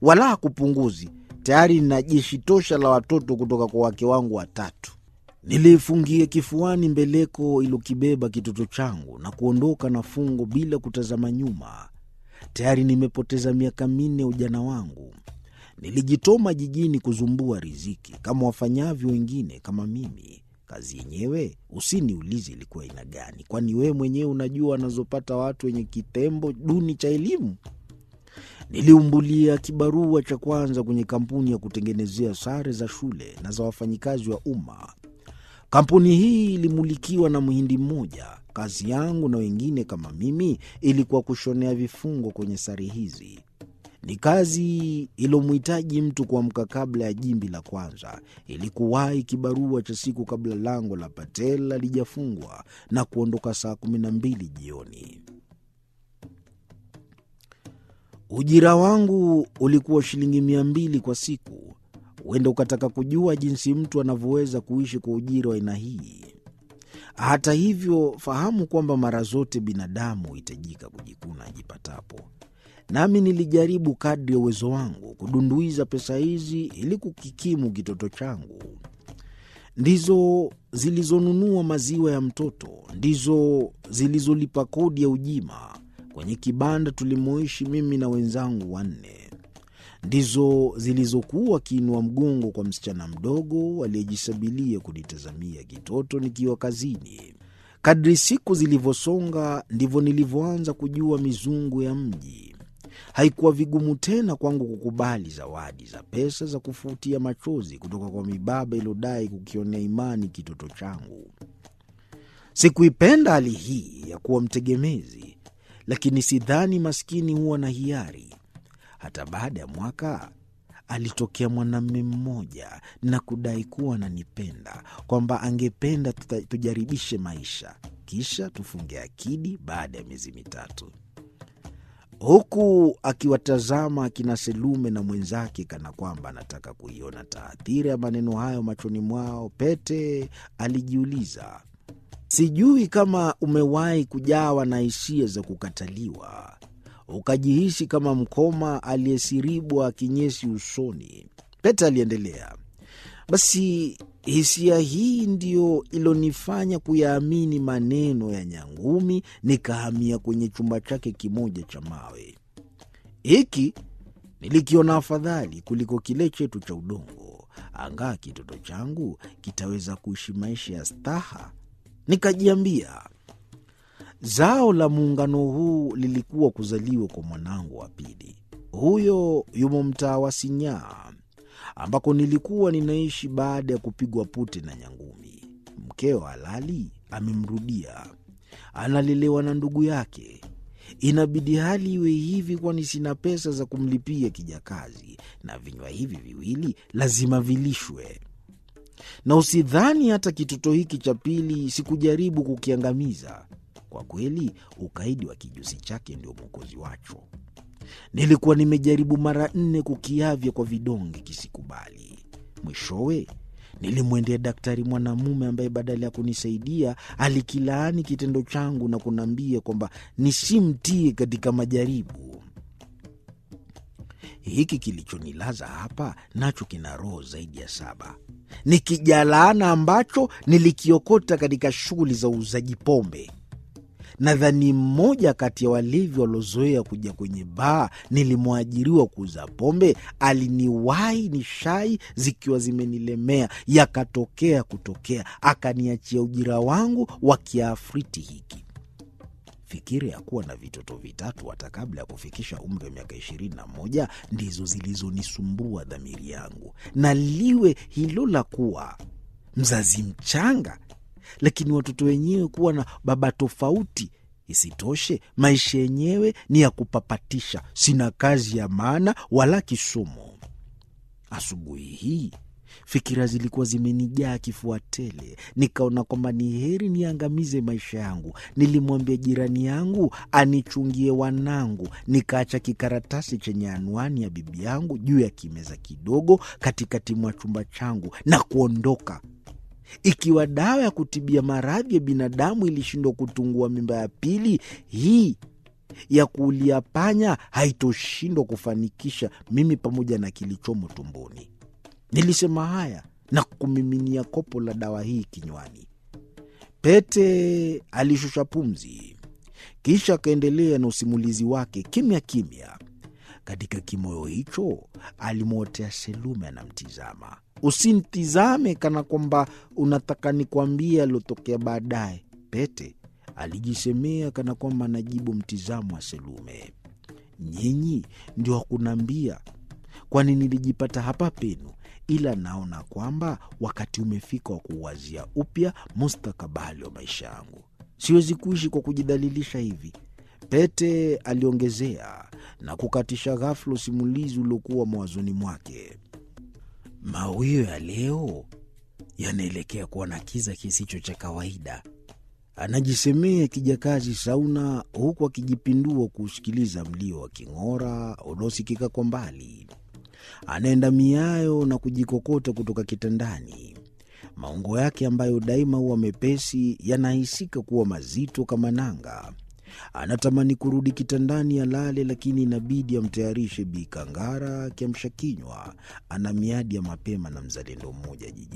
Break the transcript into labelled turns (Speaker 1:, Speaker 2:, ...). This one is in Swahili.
Speaker 1: wala hakupunguzi. Tayari nina jeshi tosha la watoto kutoka kwa wake wangu watatu. Niliifungia kifuani mbeleko ilokibeba kitoto changu na kuondoka na fungo bila kutazama nyuma. Tayari nimepoteza miaka minne ya ujana wangu. Nilijitoma jijini kuzumbua riziki kama wafanyavyo wengine kama mimi. Kazi yenyewe usiniulize ilikuwa aina gani, kwani wewe mwenyewe unajua wanazopata watu wenye kitembo duni cha elimu. Niliumbulia kibarua cha kwanza kwenye kampuni ya kutengenezea sare za shule na za wafanyikazi wa umma. Kampuni hii ilimulikiwa na mhindi mmoja. Kazi yangu na wengine kama mimi ilikuwa kushonea vifungo kwenye sare hizi. Ni kazi ilomhitaji mtu kuamka kabla ya jimbi la kwanza, ili kuwahi kibarua cha siku kabla lango la Patel halijafungwa na kuondoka saa kumi na mbili jioni. Ujira wangu ulikuwa shilingi mia mbili kwa siku. Huenda ukataka kujua jinsi mtu anavyoweza kuishi kwa ujira wa aina hii. Hata hivyo, fahamu kwamba mara zote binadamu huhitajika kujikuna ajipatapo. Nami nilijaribu kadri ya uwezo wangu kudunduiza pesa hizi ili kukikimu kitoto changu. Ndizo zilizonunua maziwa ya mtoto, ndizo zilizolipa kodi ya ujima kwenye kibanda tulimoishi mimi na wenzangu wanne, ndizo zilizokuwa kiinua mgongo kwa msichana mdogo aliyejisabilia kunitazamia kitoto nikiwa kazini. Kadri siku zilivyosonga, ndivyo nilivyoanza kujua mizungu ya mji. Haikuwa vigumu tena kwangu kukubali zawadi za pesa za kufutia machozi kutoka kwa mibaba iliyodai kukionea imani kitoto changu. Sikuipenda hali hii ya kuwa mtegemezi, lakini sidhani maskini huwa na hiari. Hata baada ya mwaka alitokea mwanamume mmoja na kudai kuwa ananipenda, kwamba angependa tuta- tujaribishe maisha, kisha tufunge akidi baada ya miezi mitatu huku akiwatazama akina Selume na mwenzake kana kwamba anataka kuiona taathira ya maneno hayo machoni mwao. Pete alijiuliza, sijui kama umewahi kujawa na hisia za kukataliwa, ukajihisi kama mkoma aliyesiribwa kinyesi usoni. Pete aliendelea, basi hisia hii ndiyo ilonifanya kuyaamini maneno ya Nyangumi, nikahamia kwenye chumba chake kimoja cha mawe. Hiki nilikiona afadhali kuliko kile chetu cha udongo, angaa kitoto changu kitaweza kuishi maisha ya staha. Nikajiambia zao la muungano huu lilikuwa kuzaliwa kwa mwanangu wa pili. Huyo yumo mtaa wa Sinyaa ambako nilikuwa ninaishi baada ya kupigwa pute na Nyangumi. Mkeo halali amemrudia, analelewa na ndugu yake. Inabidi hali iwe hivi, kwani sina pesa za kumlipia kijakazi, na vinywa hivi viwili lazima vilishwe. Na usidhani hata kitoto hiki cha pili sikujaribu kukiangamiza. Kwa kweli, ukaidi wa kijusi chake ndio mwokozi wacho. Nilikuwa nimejaribu mara nne kukiavya kwa vidonge kisikubali. Mwishowe nilimwendea daktari mwanamume ambaye badala ya kunisaidia alikilaani kitendo changu na kuniambia kwamba nisimtie katika majaribu. Hiki kilichonilaza hapa nacho kina roho zaidi ya saba. Ni kijalaana ambacho nilikiokota katika shughuli za uuzaji pombe. Nadhani mmoja kati ya walevi waliozoea kuja kwenye baa nilimwajiriwa kuuza pombe aliniwahi ni shai zikiwa zimenilemea, yakatokea kutokea, akaniachia ujira wangu wa kiafriti hiki. Fikiri ya kuwa na vitoto vitatu hata kabla ya kufikisha umri wa miaka ishirini na moja ndizo zilizonisumbua dhamiri yangu, na liwe hilo la kuwa mzazi mchanga lakini watoto wenyewe kuwa na baba tofauti. Isitoshe, maisha yenyewe ni ya kupapatisha, sina kazi ya maana wala kisomo. Asubuhi hii fikira zilikuwa zimenijaa kifua tele, nikaona kwamba ni heri niangamize maisha yangu. Nilimwambia jirani yangu anichungie wanangu, nikaacha kikaratasi chenye anwani ya bibi yangu juu ya kimeza kidogo katikati mwa chumba changu na kuondoka. Ikiwa dawa ya kutibia maradhi ya binadamu ilishindwa kutungua mimba ya pili, hii ya kuulia panya haitoshindwa kufanikisha mimi pamoja na kilichomo tumboni. Nilisema haya na kumiminia kopo la dawa hii kinywani. Pete alishusha pumzi, kisha akaendelea na usimulizi wake kimya kimya. Katika kimoyo hicho alimwotea Selume anamtizama. Usimtizame kana kwamba unataka nikwambie aliotokea baadaye, Pete alijisemea kana kwamba anajibu mtizamo wa Selume. Nyinyi ndio wakunaambia, kwani nilijipata hapa penu, ila naona kwamba wakati umefika wa kuuwazia upya mustakabali wa maisha yangu. Siwezi kuishi kwa kujidhalilisha hivi, Pete aliongezea na kukatisha ghafula usimulizi uliokuwa mawazoni mwake.
Speaker 2: Mawio ya leo yanaelekea kuwa na kiza kisicho cha kawaida,
Speaker 1: anajisemea kijakazi Sauna, huku akijipindua kuusikiliza mlio wa king'ora unaosikika kwa mbali. Anaenda miayo na kujikokota kutoka kitandani. Maungo yake ambayo daima huwa mepesi yanahisika kuwa mazito kama nanga. Anatamani kurudi kitandani alale, lakini inabidi amtayarishe Bi Kangara kiamsha kinywa. Ana miadi ya mapema na mzalendo mmoja jijini.